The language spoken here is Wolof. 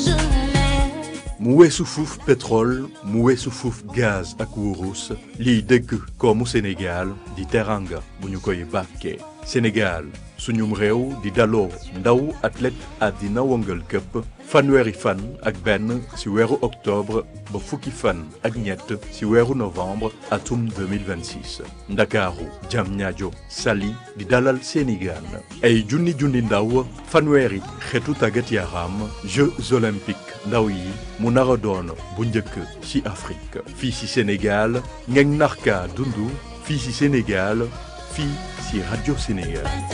mu weesu fuuf pétrole mu weesu fuuf gaz ak wurus liy dëgg koomu Sénégal di teranga bu ñu koy bàkkee Sénégal suñum réew di daloo ndaw athlète àddina wëngal këpp fanweeri fan ak benn ci weeru octobre ba fukki fan ak ñett ci weeru novembre atum 2026 ndakaaru Diamniadio Saly di dalal seeni gaan ay junni junni ndaw fanweeri xeetu tàggat yaram Jeux olympiques ndaw yi mu nar a doon bu njëkk ci Afrique fii ci Sénégal ngeen narka dundu fii ci Sénégal fii ci Radio Sénégal